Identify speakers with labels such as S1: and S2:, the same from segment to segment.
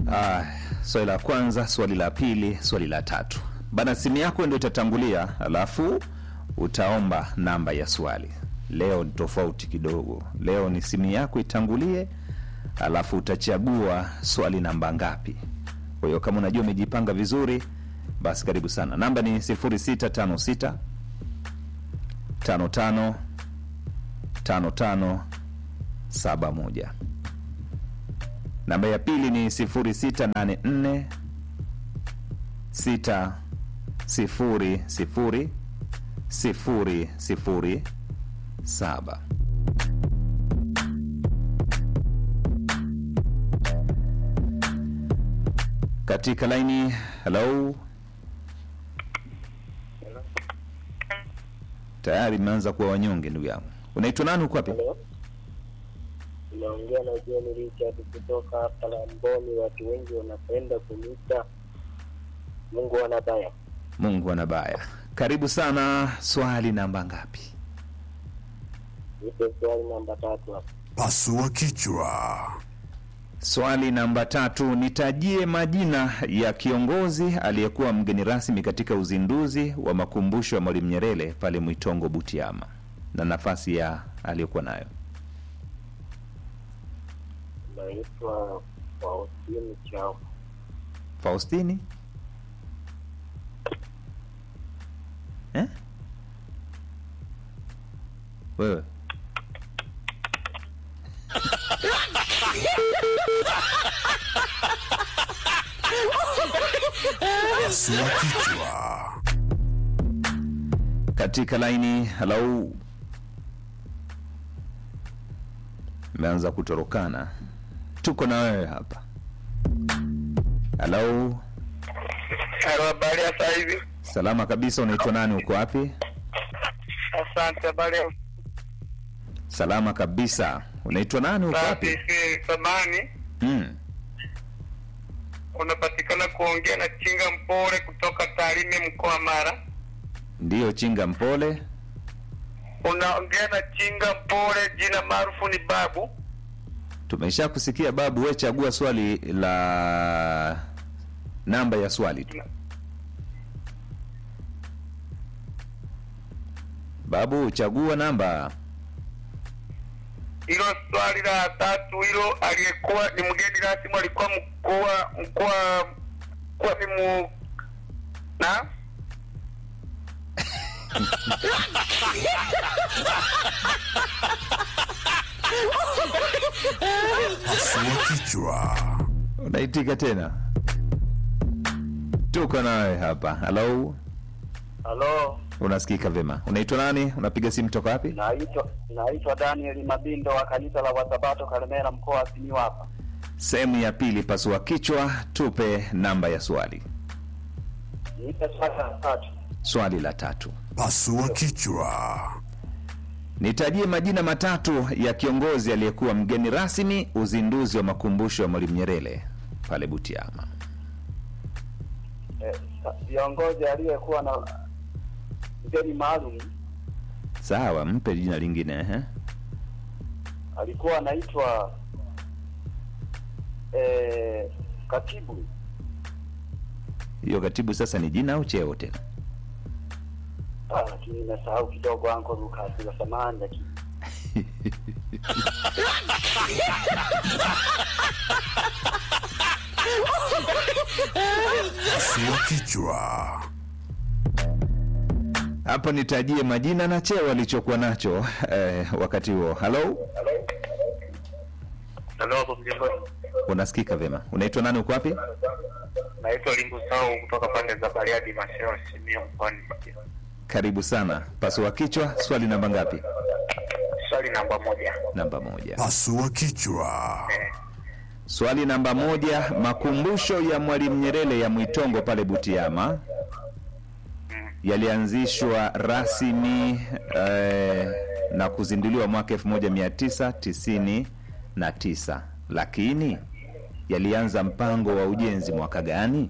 S1: Ah, swali la kwanza, swali la pili, swali la tatu. Bana, simu yako ndio itatangulia, alafu utaomba namba ya swali. Leo ni tofauti kidogo. Leo ni simu yako itangulie, alafu utachagua swali namba ngapi. Kwa hiyo kama unajua umejipanga vizuri, basi karibu sana. Namba ni 0656 55 55 71. Namba ya pili ni 0684 6 sifuri sifuri sifuri sifuri saba. Katika laini, hello, tayari imeanza kuwa wanyonge. Ndugu yangu, unaitwa nani? Uko wapi?
S2: Halo, naongea na John Richard kutoka hapa Lamboni. Watu wengi wanapenda kuniita Mungu anabaya.
S1: Mungu anabaya. Karibu sana. Swali namba ngapi?
S2: Nipe swali namba tatu hapa.
S3: Pasua kichwa.
S1: Swali namba tatu, nitajie majina ya kiongozi aliyekuwa mgeni rasmi katika uzinduzi wa makumbusho ya Mwalimu Nyerere pale Mwitongo, Butiama, na nafasi ya aliyokuwa nayo.
S2: Naitwa Faustini Chao.
S1: Faustini eh? Wewe
S3: Pasua kichwa.
S1: katika laini, halau, imeanza kutorokana. Tuko na wewe hapa. Halau,
S4: Halo, habari ya saa hivi?
S1: salama kabisa. Unaitwa nani? Uko wapi?
S4: Asante, habari ya
S1: Salama kabisa. Unaitwa nani? Uko wapi?
S4: Francis Samani.
S1: Mm.
S4: Unapatikana kuongea na Chinga Mpole kutoka Tarime, mkoa wa Mara.
S1: Ndiyo, Chinga Mpole.
S4: Unaongea na Chinga Mpole, jina maarufu ni Babu.
S1: Tumesha kusikia babu. We chagua swali la namba ya swali tu. Babu, chagua namba.
S4: Hilo swali la tatu, hilo aliyekuwa ni mgeni rasmi alikuwa mkoa mkoa mkoa ni mu na
S3: Pasua kichwa.
S1: Unaitika tena? Tuko nawe hapa. Halo,
S2: Halo,
S1: unasikika vyema. Unaitwa nani? Unapiga simu toka wapi?
S2: naitwa naitwa Daniel Mabindo wa kanisa la Wasabato Kalemera, mkoa wa Simiyu hapa.
S1: Sehemu ya pili, pasua kichwa. Tupe namba ya swali.
S2: Nipe swali la tatu.
S1: Swali la tatu.
S3: Pasua kichwa.
S1: Nitajie majina matatu ya kiongozi aliyekuwa mgeni rasmi uzinduzi wa makumbusho ya Mwalimu Nyerere pale Butiama.
S2: Eh, sa- viongozi aliyekuwa na mgeni maalum
S1: Sawa, mpe jina lingine ehe.
S2: alikuwa anaitwa eh, katibu
S1: Hiyo katibu sasa ni jina au cheo tena?
S2: Ah, lakini nimesahau kidogo anko Lucas wa samani, lakini
S3: Pasua kichwa.
S1: Hapo nitajie majina na cheo alichokuwa nacho eh, wakati huo. Halo,
S4: Halo, hapo mjengoni.
S1: unasikika vyema. Unaitwa nani? Uko wapi?
S4: Naitwa Limbu Sau kutoka pande za Bariadi, Maseo, Simiyu, mkoani Mara.
S1: Karibu sana. Pasua kichwa. Swali namba ngapi?
S4: Swali namba moja.
S1: Namba moja.
S3: Pasua kichwa.
S4: Eh,
S1: Swali namba moja. Makumbusho ya Mwalimu Nyerere ya Mwitongo pale Butiama yalianzishwa rasmi eh, na kuzinduliwa mwaka 1999 lakini yalianza mpango wa ujenzi mwaka gani?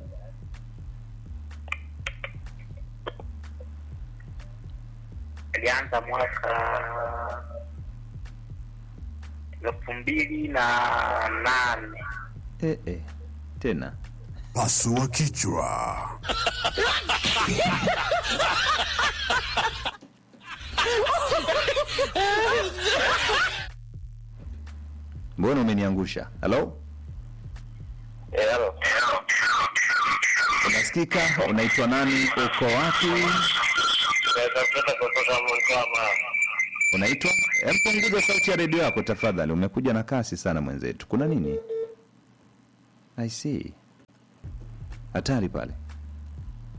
S4: alianza mwaka elfu mbili na nane
S1: Eh, eh. tena
S3: Pasua kichwa.
S1: mbona umeniangusha halo
S2: Eh, halo.
S1: unasikika unaitwa nani uko wapi
S2: Natafuta kutoka Mtwama.
S1: unaitwa Hem, punguza sauti ya redio yako tafadhali umekuja na kasi sana mwenzetu kuna nini i see hatari pale